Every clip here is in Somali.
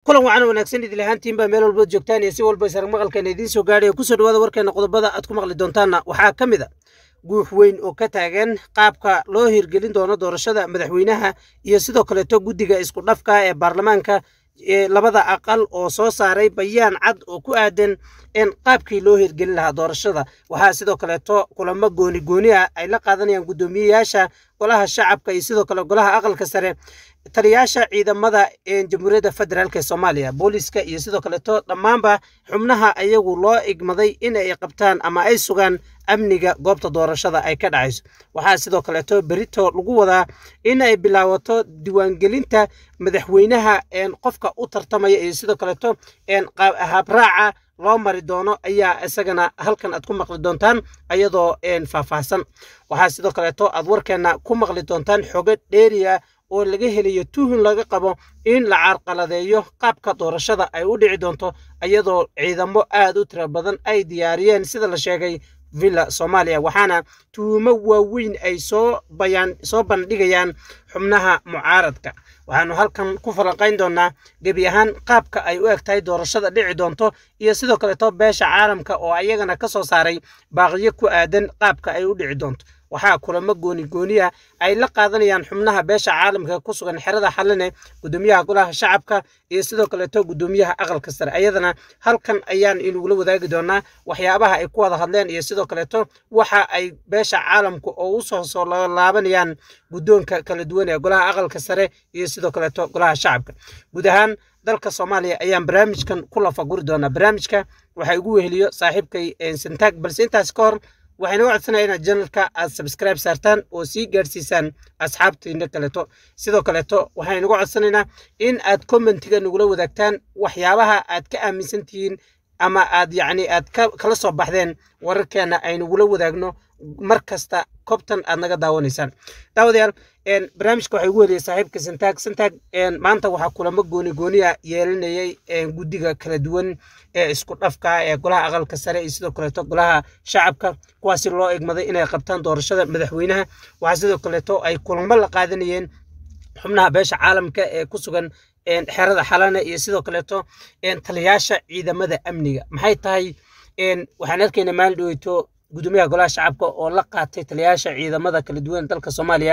kulan wacan wanaagsan idil ahaantiinbaa meel walba joogtaan iyo si walba isarag maqalkeena idiin soo gaadhaya kusoo dhawaada warkeena qodobada aad ku maqli doontaanna waxaa ka mid a guux weyn oo ka taagan qaabka loo hirgelin doono doorashada madaxweynaha iyo sidoo kaleeto guddiga isku dhafka ee baarlamaanka labada aqal oo soo saaray bayaan cad oo ku aadan in qaabkii loo hirgelin lahaa doorashada waxaa sidoo kaleeto kulamo gooni gooni ah ay la qaadanayaan guddoomiyeyaasha golaha shacabka iyo sidoo kale golaha aqalka sare taliyaasha ciidamada jamhuuriyadda federaalk ee soomaaliya booliska iyo sidoo kaleeto dhammaanba xubnaha ayagu loo igmaday in ay qabtaan ama ay sugaan amniga goobta doorashada ay ka dhacayso waxaa sidoo kaleeto berito lagu wadaa in ay bilaabato diiwaangelinta madaxweynaha qofka u tartamaya iyo sidoo kaleeto habraaca loo mari doono ayaa isagana halkan aad ku maqli doontaan ayadoo faahfaahsan waxaa sidoo kaleeto aad warkeena ku maqli doontaan xogo dheeriya oo laga helayo tuhun laga qabo in la carqaladeeyo qaabka doorashada ay u dhici doonto iyadoo ciidamo aad u tiro badan ay diyaariyeen sida la sheegay villa soomaaliya waxaana tuhumo waaweyn ay soo bayaan soo bandhigayaan xubnaha mucaaradka waxaanu halkan ku falanqayn doonaa gebi ahaan qaabka ay u eg tahay doorashada dhici doonto iyo sidoo kaleeto beesha caalamka oo ayagana ka soo saaray baaqiyo ku aadan qaabka ay u dhici doonto waxaa kulamo gooni gooniya ay la qaadanayaan xubnaha beesha caalamka ku sugan xerada xaline gudoomiyaha golaha shacabka iyo sidoo kaleeto gudoomiyaha aqalka sare ayadana halkan ayaan inugula wadaagi doonaa waxyaabaha ay ku wada hadleen iyo sidoo kaleeto waxa ay beesha caalamka oo usoo soo laabanayaan guddoonka kala duwan ee golaha aqalka sare iyo sidoo kaleeto golaha shacabka guud ahaan dalka soomaaliya ayaan barnaamijkan ku lafaguri doonaa barnaamijka waxaa igu weheliyo saaxiibkay santaag balse intaas ka hor waxayna u codsanaya inaad janalka aad sabskribe saartaan oo sii gaadhsiisaan asxaabtiina kaleeto sidoo kaleeto waxaynu uga codsanaynaa in aad commentiga nagula wadaagtaan waxyaabaha aad ka aaminsan tihiin ama aad yacni aad kala soo baxdeen wararkeena aynagula wadaagno mar kasta kobtan aad naga daawanaysaan daawadayaal barnaamijka waxaa ugu heliyay saaxiibka santaag santaag maanta waxaa kulamo gooni gooniya yeelinayay guddiga kala duwan ee isku dhafka ee golaha aqalka sare iyo sidoo kaleeto golaha shacabka kuwaasi loo egmaday inay qabtaan doorashada madaxweynaha waxaa sidoo kaleeto ay kulamo la qaadanayeen xubnaha beesha caalamka ee ku sugan xerada xalane iyo sidoo kaleeto taliyaasha ciidamada amniga maxay tahay waxaan arkaynaa maalin dhaweyto gudoomiyaha golaha shacabka oo la qaatay taliyaasha ciidamada kala duwan dalka soomaaliya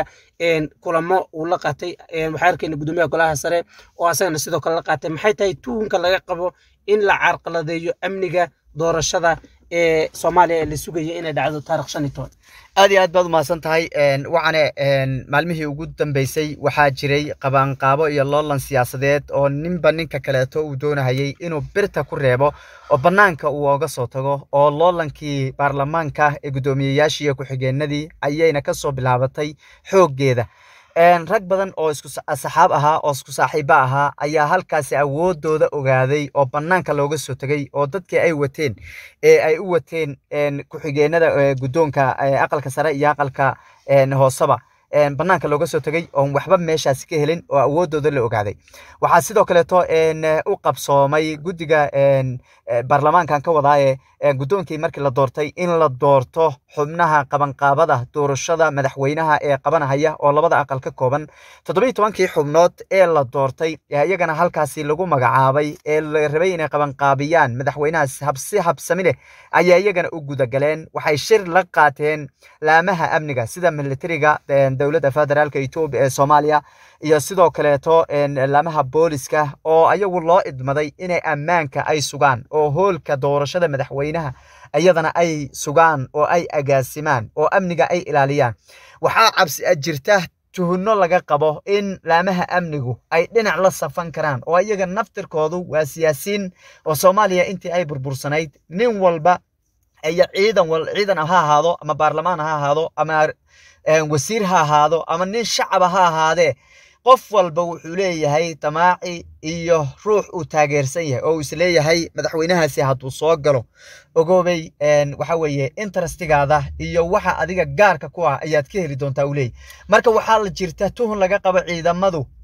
kulamo uu la qaatay waxaan arkayna gudoomiyaha golaha sare oo asagana sidoo kale la qaatay maxay tahay tuhunka laga qabo in la carqaladeeyo amniga doorashada ee soomaaliya ee la sugaya inay dhacdo taarikh shan iyo toban aad iyo aad baad umahadsan tahay wacane maalmihii ugu dambeysay waxaa jiray qabaanqaabo iyo loolan siyaasadeed oo ninba ninka kaleeto uu doonahayay inuu birta ku reebo oo bannaanka uu oga soo tago oo loolankii baarlamaanka ee guddoomiyeyaashii iyo ku-xigeenadii ayayna ka soo bilaabatay xooggeeda rag badan oo isku saxaab ahaa oo isku saaxiibo ahaa ayaa halkaasi awoodooda ogaaday oo bannaanka looga soo tegay oo dadkii ay wateen ee ay u wateen ku-xigeenada guddoonka aqalka sare iyo aqalka hooseba bannaanka looga soo tegay oon waxba meeshaasi ka helin oo awoodooda la ogaaday waxaa sidoo kaleeto u qabsoomay guddiga baarlamaankan ka wadaaye guddoonkii markii la doortay in la doorto xubnaha qabanqaabada doorashada madaxweynaha ee qabanahaya oo labada aqal ka kooban toddobiyi tobankii xubnood ee la doortay iyagana halkaasi lagu magacaabay ee la rabay inay qabanqaabiyaan madaxweynahaas habsi habsami leh ayaa iyagana u gudagaleen waxay shir la qaateen laamaha amniga sida militariga dowladda federaalka etoobiya ee soomaaliya iyo sidoo kaleeto laamaha booliska oo ayagu loo idmaday inay ammaanka ay sugaan oo hoolka doorashada madaxweynaha iyadana ay sugaan oo ay agaasimaan oo amniga ay ilaaliyaan waxaa cabsi jirta tuhunno laga qabo in laamaha amnigu ay dhinac la safan karaan oo iyaga naftirkoodu waa siyaasiin oo soomaaliya intii ay burbursanayd nin walba iyo ciidan ciidan ha ahaado ama baarlamaan ha ahaado ama wasiir ha ahaado ama nin shacaba ha ahaadee qof walba wuxuu leeyahay damaaci iyo ruux uu taageersan yahay oo uu isleeyahay madaxweynahaasi hadduu soo galo ogoobay waxa weeye interestigaada iyo waxa adiga gaarka ku ah ayaad ka heli doontaa uu leeyahy marka waxaa la jirta tuhun laga qabo ciidamadu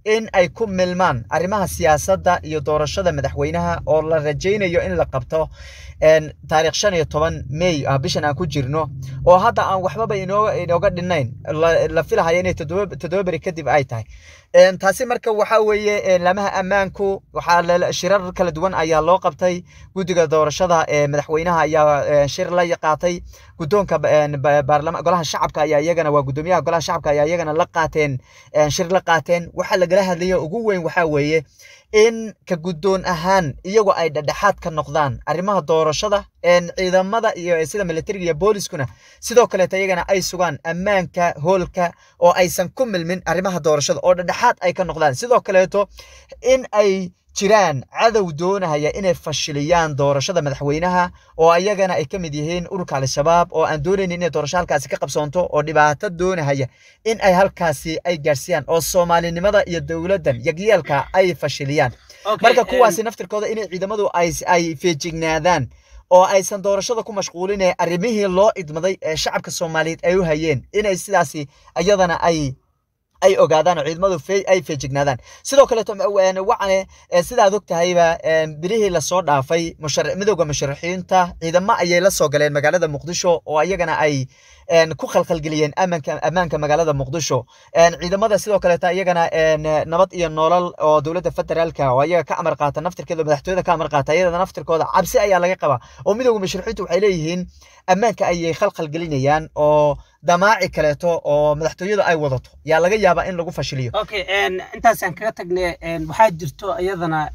in ay ku milmaan arrimaha siyaasadda iyo doorashada madaxweynaha oo la rajaynayo in la qabto taarikh shan iyo toban may ah bishan aan ku jirno oo hadda aan waxbaba inooga inooga dhinayn la filahayo inay toddoba beri kadib ay tahay taasi marka waxaa weeye laamaha ammaanku waxaa shirar kala duwan ayaa loo qabtay guddiga doorashada madaxweynaha ayaa shir la qaatay guddoonka baarlama golaha shacabka ayaa iyagana waa guddoomiyaha golaha shacabka ayaa iyagana la qaateen shir la qaateen waxaa lagala hadlaya ugu weyn waxaa weeye in ka guddoon ahaan iyagoo ay dhedhexaad ka noqdaan arrimaha doorashada ciidamada iyo sida militariga iyo booliskuna sidoo kaleeto iyagana ay sugaan ammaanka hoolka oo aysan ku milmin arrimaha doorashada oo dhedhexaad ay ka noqdaan sidoo kaleeto in ay jiraan cadow doonahaya inay fashiliyaan doorashada madaxweynaha oo ayagana ay ka mid yihiin ururka al-shabaab oo aan doonaynin inay doorasho halkaasi ka qabsoonto oo dhibaato doonahaya in ay halkaasi ay gaarsiiyaan oo soomaalinimada iyo dowladdan yagyeelka ay fashiliyaan marka kuwaasi naftirkooda inay ciidamadu ay feejignaadaan oo aysan doorashada ku mashquulinee arrimihii loo idmaday ee shacabka soomaaliyeed ay u hayeen inay sidaasi iyadana ay ay ogaadaan oo ciidamadu ay feejignaadaan sidoo kaleeto wacane sidaad og tahayba bilihii lasoo dhaafay midowda musharaxiinta ciidamo ayay la soo galeen magaalada muqdisho oo iyagana ay ku khalkhalgeliyeen ammaanka ammaanka magaalada muqdisho ciidamada sidoo kaleeta iyagana nabad iyo nolol oo dowladda federaalka oo ayaga ka amar qaata naftirkeeda madaxtooyada ka amar qaata iyada naftirkooda cabsi ayaa laga qabaa oo midowda musharaxiintu waxay leeyihiin ammaanka ayay khalkhalgelinayaan oo damaaci kaleeto oo madaxtooyada ay wadato yaa laga yaabaa in lagu fashiliyo okay intaasaan kaga tagne waxaa jirto iyadana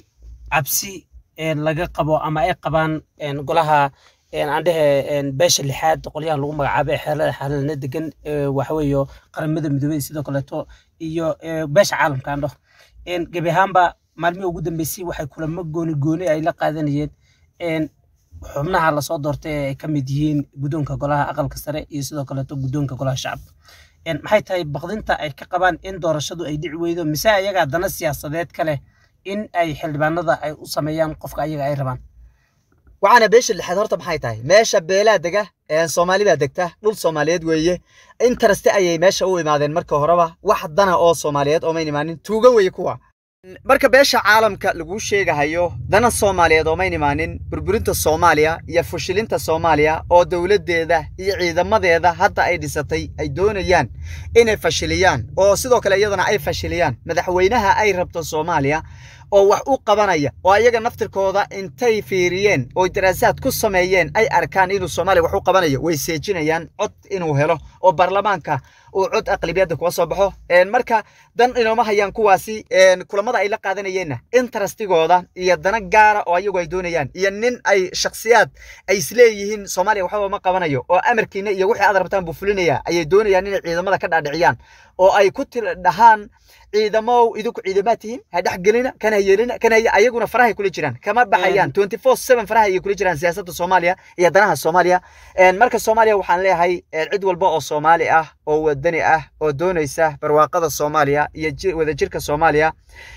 cabsi laga qabo ama ay qabaan golaha aan dhehe beesha lixaad qolyaha lagu magacaabo ee xeelada xaalana degan waxaweeyo qaramada midoobey sidoo kaleeto iyo beesha caalamka aan dhaho gebi ahaanba maalmihii ugu dambeysay waxay kulamo gooni gooni ay la qaadanayeen xubnaha lasoo doortay ee ay ka mid yihiin guddoonka golaha aqalka sare iyo sidoo kaleeto guddoonka golaha shacabka maxay tahay baqdinta ay ka qabaan in doorashadu ay dhici weydo mise ayaga dana siyaasadeed ka leh in ay xildhibaanada ay u sameeyaan qofka ayaga ay rabaan waxaana beesha lixaad horta maxay tahay meesha beelaa dega soomaalibaa degta dhul soomaaliyeed weeye intaraste ayay meesha u imaadeen marka horeba wax dana oo soomaaliyeed oomayn imaanin tuuga weeye kuwa marka beesha caalamka laguu sheegahayo dana soomaaliyeed oomayn imaanin burburinta soomaaliya iyo fushilinta soomaaliya oo dowladdeeda iyo ciidamadeeda hadda ay dhisatay ay doonayaan inay fashiliyaan oo sidoo kale iyadana ay fashiliyaan madaxweynaha ay rabto soomaaliya oo wax u qabanaya oo ayaga naftirkooda intay fiiriyeen oo daraasaad ku sameeyeen ay arkaan inuu soomaaliya wax u qabanayo way seejinayaan cod inuu helo oo baarlamaanka uu cod aqlabiyadda kuga soo baxo marka dan inooma hayaan kuwaasi kulamada ay la qaadanayeenna interastigooda iyo dana gaara oo ayagu ay doonayaan iyo nin ay shakhsiyaad ay isleeyihiin soomaaliya waxba ma qabanayo oo amarkiina iyo wixii aad rabtaan buu fulinaya ayay doonayaan inay ciidamada ka dhaadhiciyaan oo ay ku dhahaan ciidamow idinku ciidamaad tihiin ha dhexgelina kana yeelina kana ayaguna farahay kula jiraan kama baxayaan twenty four seven faraha ayay kula jiraan siyaasadda soomaaliya iyo danaha soomaaliya marka soomaaliya waxaan leeyahay cid walba oo soomaali ah oo wadani ah oo doonaysa barwaaqada soomaaliya iyo wadajirka soomaaliya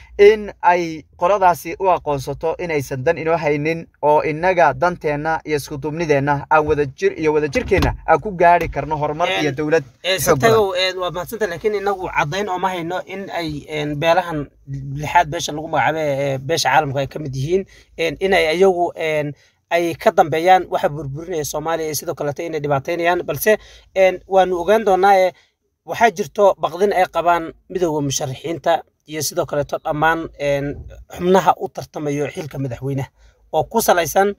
in ay qoladaasi u aqoonsato inaysan dan inoo haynin oo innaga danteenna iyo iskuduubnideenna aan wadajir iyo wadajirkeenna aan ku gaari karno horumar iyo dowlad sitagow waa mahadsanta laakiin inagu caddayn ooma hayno in ay beelahan lixaad beesha lagu magacaabo ee beesha caalamka ay ka mid yihiin inay ayagu ay ka dambeeyaan waxa burburinaya soomaaliya iyo sidoo kaleeto inay dhibaataynayaan balse waanu ogaan doonaa waxaa jirto baqdin ay qabaan midowda musharaxiinta iyo sidoo kaleeto dhammaan xubnaha u tartamayo xilka madaxweynaha oo ku salaysan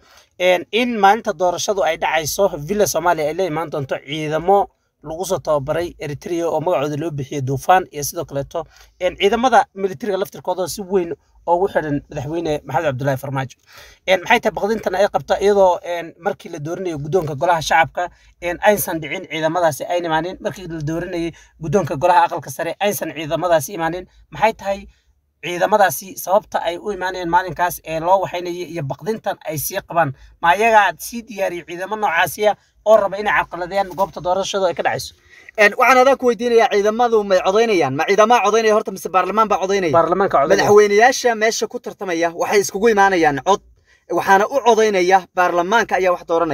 in maalinta doorashadu ay dhacayso villa soomaaliya ay la imaan doonto ciidamo lagu soo tababaray eritrea oo magacooda loo bixiyey duufaan iyo sidoo kaleeto ciidamada militariga laftirkooda si weyn ugu xidhan madaxweyne maxamed cabdulaahi farmaajo maxay tahay baqdintan ay qabta iyadoo markii la doorinayo guddoonka golaha shacabka aysan dhicin ciidamadaasi ayn imaanin markii la doorinayay guddoonka golaha aqalka sare aysan ciidamadaasi imaanin maxay tahay ciidamadaasi sababta ay u imaanayeen maalinkaas ee loo waxaynayay iyo baqdintan ay sii qabaan ma ayagaa sii diyaariyay ciidamo noocaasiya oo raba inay carqaladeeyaan goobta doorashadu ay ka dhacayso waxaan adaa ku weydiinayaa ciidamadu may codaynayaan ma ciidamaa codaynaya horta mise baarlamaan baa codaynaya baarlamaanka codaynaya madaxweyneyaasha meesha ku tartamaya waxay iskugu imaanayaan cod waxaana u codaynaya baarlamaanka ayaa wax dooranaya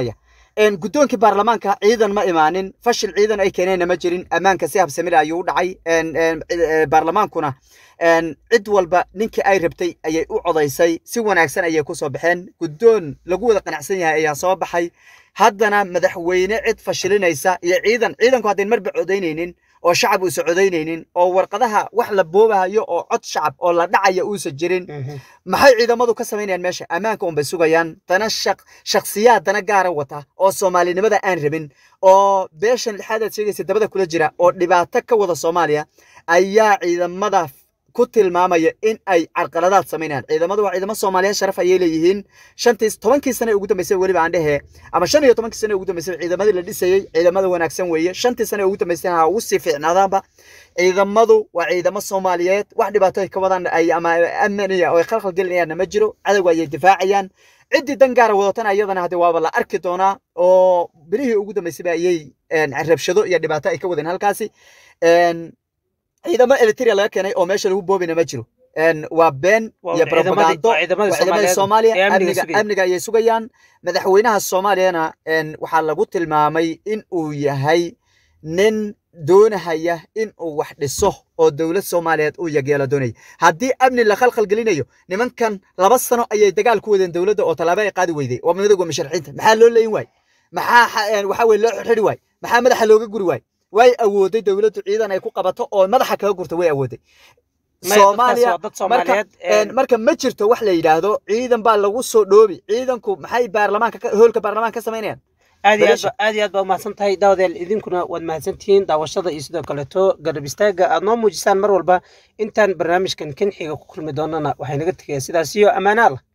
een, guddoonkii baarlamaanka ciidan ma imaanin fashil ciidan ay keeneenna ma jirin ammaanka si habsamil ayuu u dhacay een, een, eh, baarlamaankuna een, cid walba ninkii ay rabtay ayay u codaysay si wanaagsan ayay ku soo baxeen guddoon lagu wada qanacsan yahay ayaa soo baxay haddana madaxweyne cid fashilinaysa iyo ciidan ciidanku haddayn marba codaynaynin oo shacab uusan codaynaynin oo warqadaha wax la boobahayo oo cod shacab oo la dhacaya uusan jirin maxay ciidamadu ka samaynayaan meesha ammaanka unbay sugayaan dana shaq shakhsiyaad dana gaara wata oo soomaalinimada aan rabin oo beeshan lixaad aad sheegaysa dabada kula jira oo dhibaato ka wada soomaaliya ayaa ciidamada ku tilmaamaya in ay carqaladaad samaynayaan ciidamadu waa ciidamo soomaaliyeed sharaf ayay leeyihiin shantii tobankii sane ugu dambeysay weliba aan dhehe ama shan iyo tobankii sane ugu dambeysay ciidamadii la dhisayey ciidamada wanaagsan weeye shantii sane ugu dambeysay ha ugu sii fiicnaadaanba ciidamadu waa ciidamo soomaaliyeed wax dhibaato ay ka wadaan ay ama amniya oo ay khalkhal gelinayaanna ma jiro cadowga ayay difaacayaan ciddii dan gaara wadatana iyadana hadde waaba la arki doonaa oo bilihii ugu dambeysayba ayay een, rabshado iyo dhibaato ay ka wadeen halkaasi een, ciidamo elitria laga keenay oo meesha lagu boobina ma jiro een, waa been Waa iyo ciidamadii- propagando waa ciidamadii waa ciidamadii Soomaaliyeed ee soomaaliya amniga amniga sugaya. amniga ayay sugayaan madaxweynaha soomaaliyana een, waxaa lagu tilmaamay in uu yahay nin doonahaya in uu wax dhiso oo dowlad soomaaliyeed uu yageelo doonaya haddii amni la khalkhal gelinayo nimankan laba sano ayay dagaal ku wadeen dowladda oo tallaabo ay qaadi weyday waa midowga musharaxiinta maxaa loo leyn waay maxaa xa- een, waxaa weye loo xirxiri waay maxaa madaxa looga guri waay way awooday dowladdu ciidan ay ku qabato oo madaxa kaga gurta way awooday soomaaliya dad soomaaliyeed een, marka ma jirto wax la yidhaahdo ciidan baa lagu soo dhoobi ciidanku maxay baarlamaanka ka- hoolka baarlamaanka ka samaynayaan aad iyo aad beesha. ba- aad iyo aad baa umahadsan tahay daawadeel idinkuna waad mahadsantihiin daawashada iyo sidoo kaleeto garab istaaga aad noo muujisaan mar walba intaan barnaamijkan kan xiga ku kulmi doonana waxay naga tegaya sidaas iyo ammaanaal